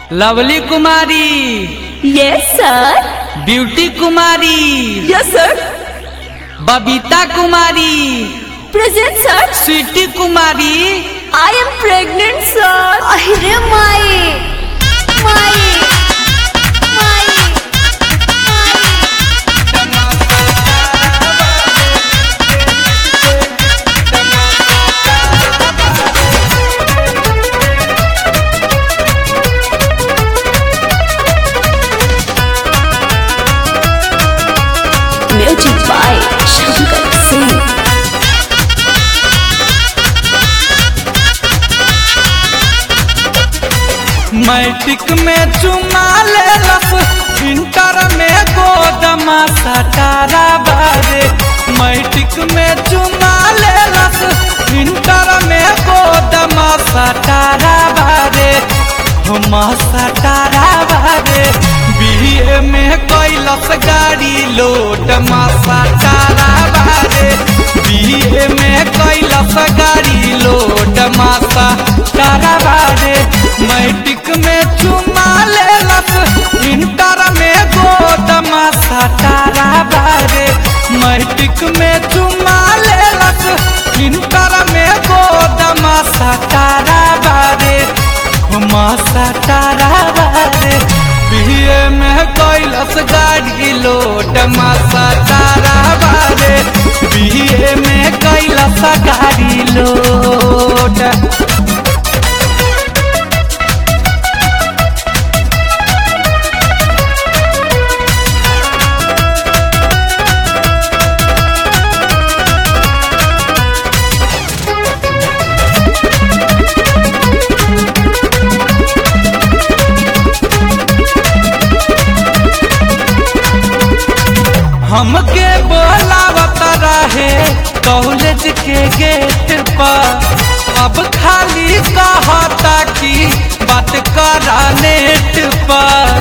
lovely Kumari yes sir Beauty Kumari yes sir Babita Kumari present sir Sweety Kumari I am pregnant sir अरे माई माई माई music by Shankar Singh matric में चुमा लेलस इंटर में गोदमा सटारा बारे मैट्रिक में चुमा लेलस इंटर में गोदमा सटारा बारे हम सटारा बारे बीए में कैलस गाड़ी लोड मा सटारा बारे बीए में कैलस गाड़ी लोड मा सटारा बारे मैट्रिक में चुमा लेलस इंटर में गोदमा सटारा बारे मैट्रिक में चुमा लेलस इंटर में गोदमा सटारा बारे हुमा सटारा बारे बीए में कैलस गाड़ी लोड मा सटारा बारे बीए में कैलस गाड़ी लोड हमके बोलावत रहे कॉलेज के गेट पर अब खाली कहता कि बात करा नेट पर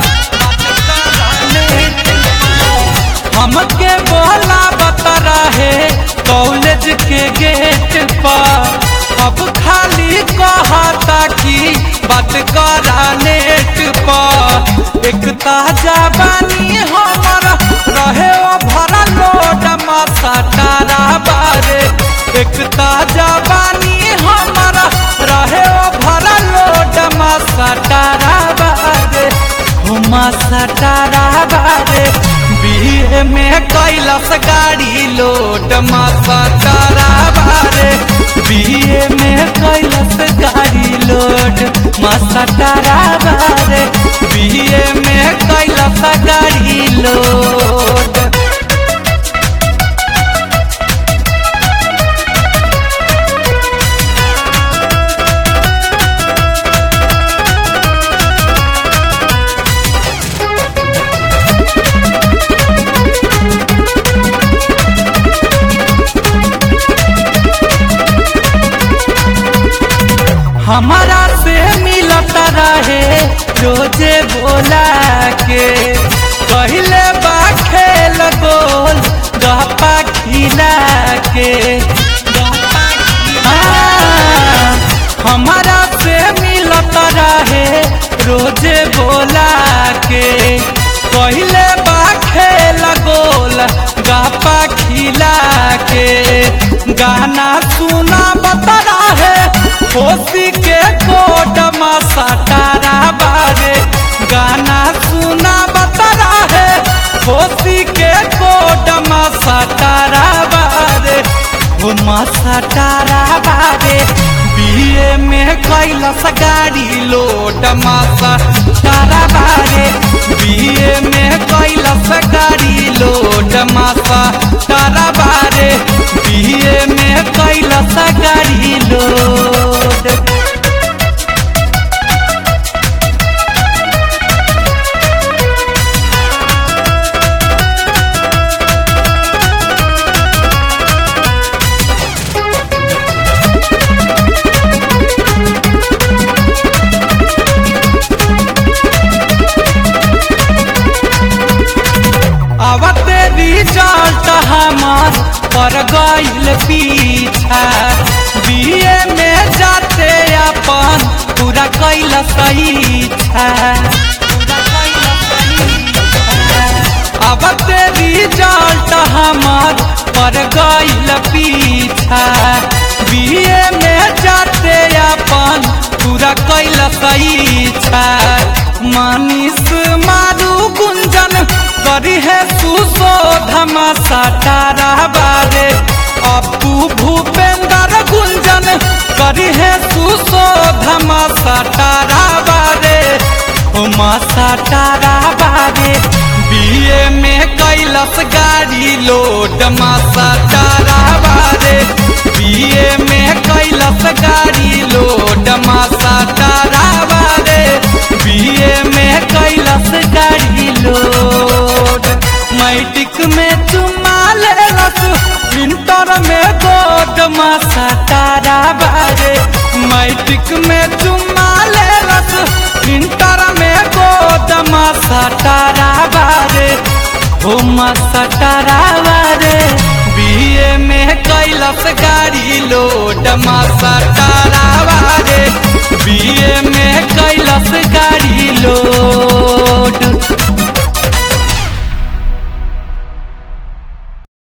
हमके बोलावत रहे कॉलेज के गेट पर अब खाली कहता कि बात करा नेट पर एक ताजा बानी हमर रहे ओ भरा लोड माथा तारा बारे एक ताजा बानी हमर रहे ओ भरा लोड माथा तारा बारे हुमा सटारा बारे बीए में कैलस गाड़ी लोड माथा तारा बारे बीए में कैलस गाड़ी लोड माथा तारा बारे बीए में कैलस गाड़ी लोड हमारा से मिलत रहे रोजे बोला के पहले बा खेल गोल गपा खिला के हाँ, हमारा से मिलत रहे रोजे बोला के पहले बा खेल गोल गपा खिला के गाना सुना बता रहे होशी के कोट सटारा बारे गाना सुना बता रहे होशी के कोट सटारा बारे हुमा सटारा बारे बीए में कैलस गाड़ी लोड मासा तारा बारे बीए में कैलस गाड़ी लोड मासा तारा बारे बीए में कैलस गाड़ी लोड अब तेरी रिजल्ट हमार पर गईल पीछा बीए में जाते अपन पूरा कैल सही पीछा अब तेरी जाट हमार पर गईल पीछा बीए में जाते अपन पूरा कैल सईछा मनीष मारू गुंजन करी है सुशोधमा सटारा बारे अपू भूपेंद्र गुंजन करी है सुशोधमा सटारा बारे उमा सटारा बारे बीए में कैलस गाड़ी लोड मासा तारा बारे बीए में कैलस गाड़ी लोड मासा तारा बारे बीए में कैलस गाड़ी लोड मैट्रिक में चुमा लेलस इंटर में गोद मासा तारा बारे मैट्रिक में चुमा लेलस इंटर में गोद मासा तारा बारे हो मासा तारा बारे बीए में कैलस गाड़ी लो